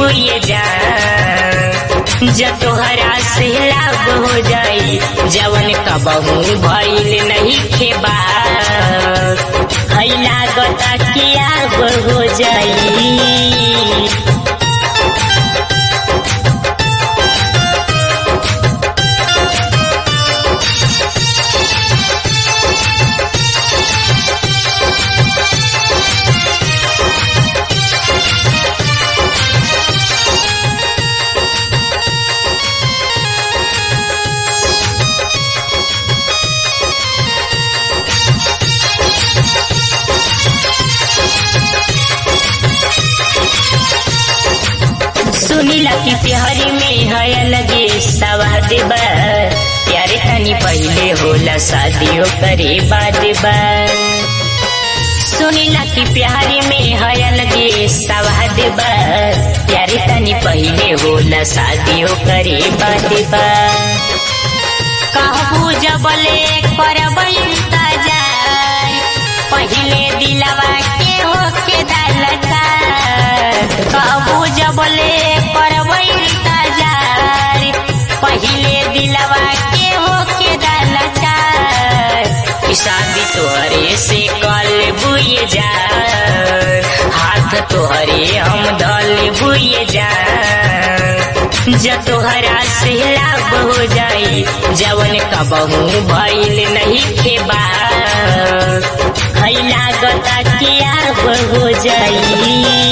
बुए जा जब तोहरा से लाभ हो जाई जवन कबहू भइल नहीं खेबा है लागता कि आब हो जाई सुनीला की प्यारी में है लगे सवाद बा प्यारे तनी पहले होला शादियों करे बाद बा सुनीला की प्यारी में है लगे सवाद बा प्यारे तनी पहले होला शादियों करे बाद बा कहबू जबले करबै इंतजार पहले दिलवा के होके दलता कहबू जबले करबै इंतजार पहले दिलवा के होके दलता शादी तोहरे से कल बुए जा हाथ तोहरे हम धल बुए जा जब तोहरा से लाभ हो जाई जवन कबहू भइल नहीं खेबा है लागता कि आब हो जाई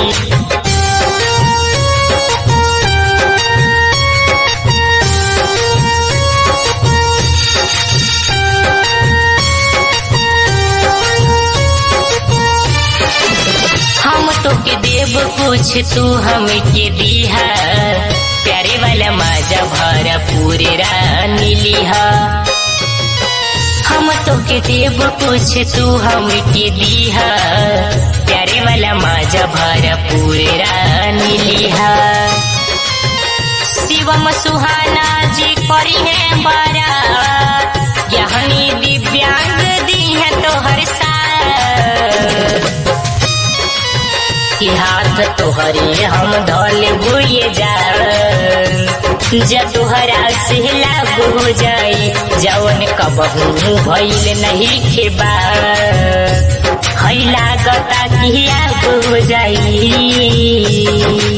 हम तो के देव कुछ तू हमके दीहा प्यारे वाला माजा भरा पूरे रानी लिहा हम तो के देव कुछ तू हमके दीहा प्यारे वाला माजा भरा पूरे रानी लिहा शिवम सुहाना जी करी है बारा यहनी दिव्यांग दी है तो हर साथ कि हाथ तोहरे हम धल बुए जा जब तोहरा से लाभ हो जाई जवन कबहू भइल नहीं खेबा है लागता कि आब हो जाई